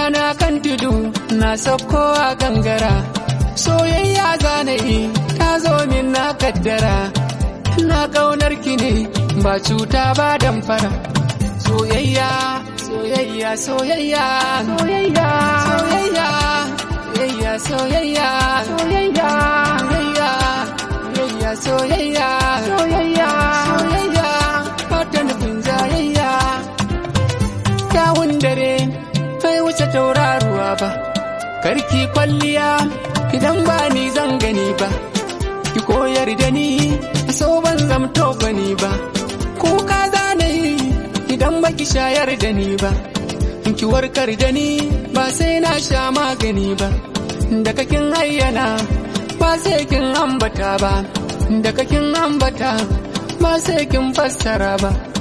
na kan tudu na saukowa gangara soyayya zanayi ta zo min na kaddara na kaunar ki ne ba cuta ba damfara soyayya soyayya soyayya soyayya soyayya soyayya soyayya soyayya soyayya soyayya soyayya soyayya fata nufin jayayya kyawun dare bai wuce tauraruwa ba karki kwalliya idan ba ni zan gani ba ki koyar da ni so ban zamto bani ba kuka zanayi idan baki shayar da ni ba ki warkar da ni ba sai na sha magani ba da kakin ayyana ba sai kin ambata ba da kakin ambata ba sai kin fassara ba